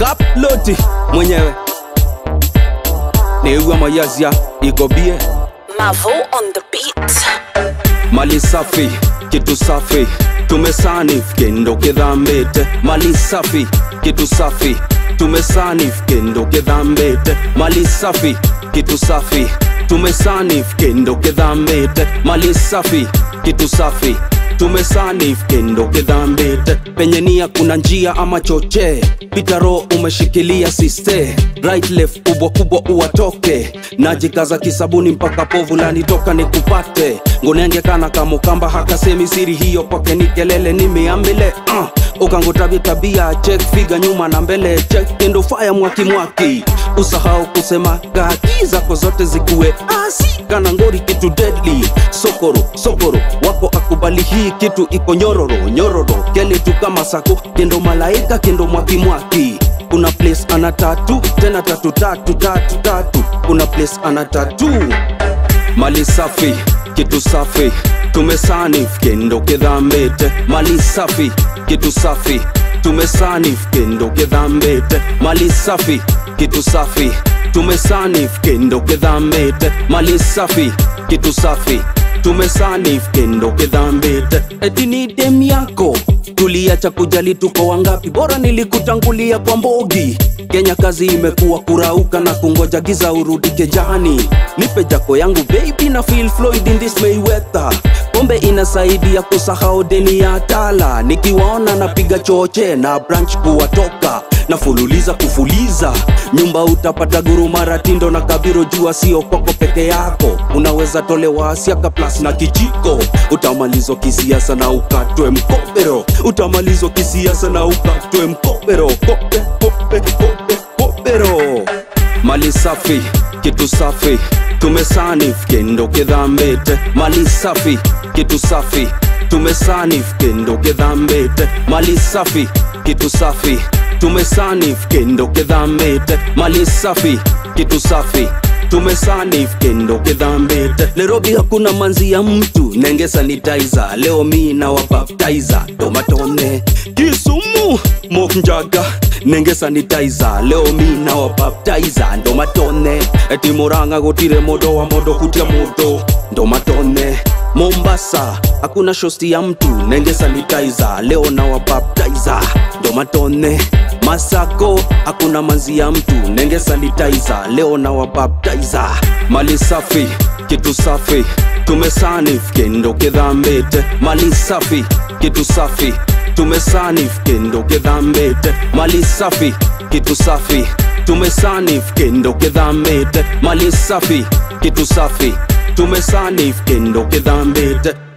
kaploti mwenyewe niugwa mayazia igobie Mavo on the beat. mali safi kitu safi tumesanif kendo kidhambete mali safi kitu safi tumesanif kendo kidhambete mali safi kitu safi tumesanif kendo kidhambete mali safi kitu safi tumesanif kendo kidhambete penye nia kuna njia ama chochee pitaro umeshikilia siste right left kubwa kubwa uwatoke najikaza kisabuni mpaka povu lanitoka nikupate ngonengekana kamukamba hakasemi siri hiyo kwake ni kelele nimeambile uh. ukangotabia tabia check figa nyuma na mbele check kendo faya mwaki mwaki usahau kusema gaki zako zote zikuwe asi kana ngori kitu deadly sokoro sokoro wako akubali hii kitu iko nyororo nyororo kele tu kama sako kendo malaika kendo mwaki mwaki kuna place ana tatu tena tatu tatu tatu tatu kuna place ana tatu mali safi kitu safi tumesanif kendo kidhambete mali safi kitu safi tumesanif kendo kidhambete mali safi kitu safi tumesanif kendo kidhambete mali safi kitu safi tumesanif kendo kidhambete etini dem yako tuliacha kujali tuko wangapi bora nilikutangulia kwa mbogi kenya kazi imekuwa kurauka na kungoja giza urudi kejani nipe jako yangu baby na feel floyd in this mayweather pombe inasaidia kusahau deni ya tala nikiwaona napiga choche na branch kuwatoka na fululiza kufuliza nyumba utapata guru maratindo na kabiro jua sio kwako peke yako unaweza tolewa asiaka plus na kijiko utamalizwa kisiasa na ukatwe mkopero utamalizwa kisiasa na ukatwe mkopero kope kope kope kopero mali safi kitu safi tumesanif kendo kidhambete mali safi kitu safi tumesanif kendo kidhambete mali safi kitu safi tumesanif kendo kidhambete mali safi kitu safi tumesanif kendo kidhambete nairobi hakuna manzi ya mtu nenge sanitizer leo mi na wabaptizer tomatone kisumu moknjaga nenge sanitizer leo mi na wabaptizer ndomatone etimoranga gutire modo wa modo kutia modo ndomatone mombasa hakuna shosti ya mtu nenge sanitizer leo na wabaptizer ndomatone masako hakuna manzi ya mtu nenge sanitizer leo na wabaptizer mali safi kitu safi tumesanif kendo kidhambete mali safi kitu safi tumesanif kendo kidhambete mali safi kitu safi tumesanif kendo kidhambete mali safi kitu safi tumesanif kendo kidhambete